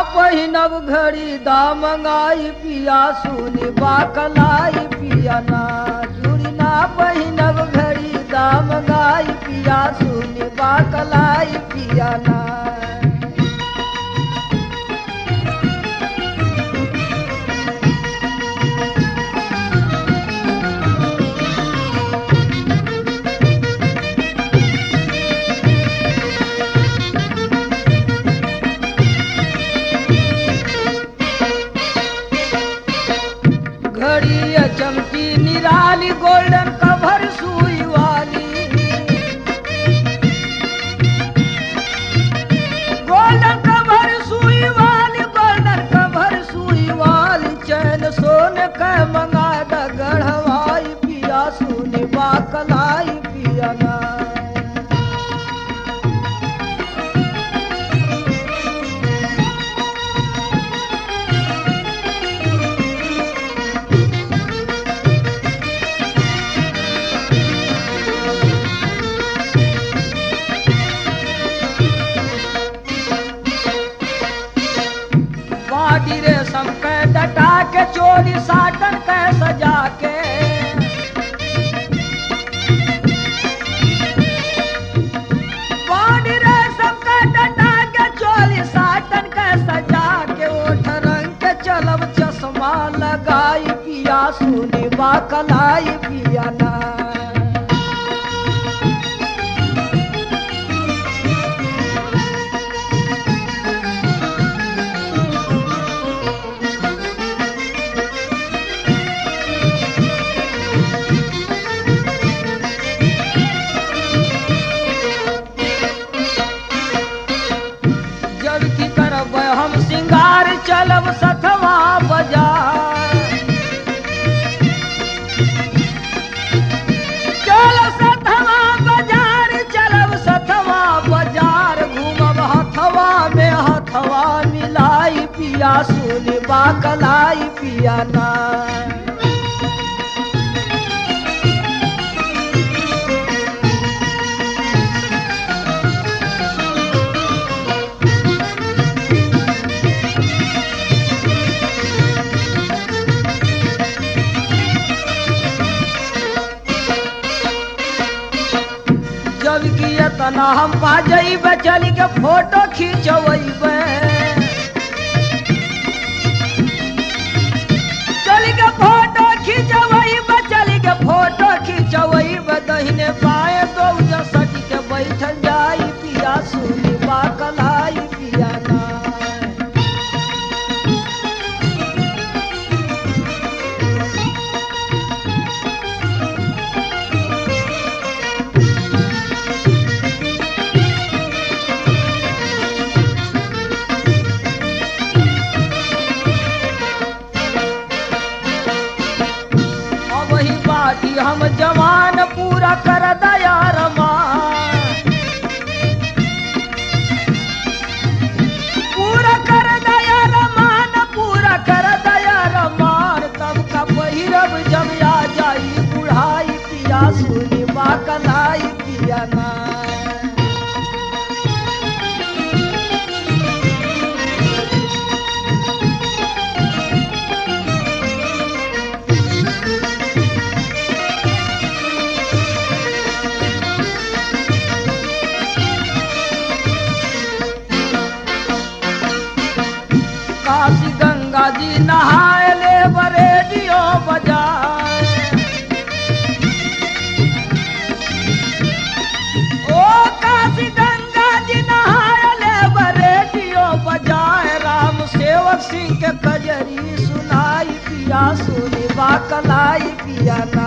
पहिनब घड़ी दामंगाई पिया सुनी बाकलाई पिया ना चूड़ी ना पहिनब घड़ी दामंगाई पिया सुनी बाकलाई पिया ना घड़ी चमकी निराली गोल्डन कवर सुई वाली गोल्डन कवर सुई वाली गोल्डन कवर सुई वाली चैन सोन के मंगा द गढ़वाई पिया सुनी बाकलाई पिया ना बाडी रे सब के डटा के चोरी साटन के सजा के बाडी रे सब के डटा के चोरी साटन के सजा के ओठ रंग के चलब चश्मा लगाई पिया सुनी बाकलाई पिया ना जब की करब हम सिंगार चलब सथवा बाजार चल सथवा बाजार चलब सथवा बाजार घूमब हथवा में हथवा मिलाई पिया सुनी बाकलाई पिया ना जब की तना हम पा जइबे चल के फोटो खिंचवैबे चल के फोटो खिंचवैबे चल के फोटो खिंचवैबे दहिने बाएं दो सट के बैठल जाई पिया सुनी बाकलाई पिया ना अब ही बाटी हम जवान पूरा कर दया रमान पूरा कर दया रमान पूरा कर दया रमान तब का पहिरब जब आ जाई बुढ़ाई पिया सुनी बाकलाई पिया ना काशी गंगा जी नहाए ले बरेडियो बजाए ओ काशी गंगा जी नहाए ले बरेडियो बजाए राम सेवक सिंह के कजरी सुनाई पिया सुनी बाकलाई पिया ना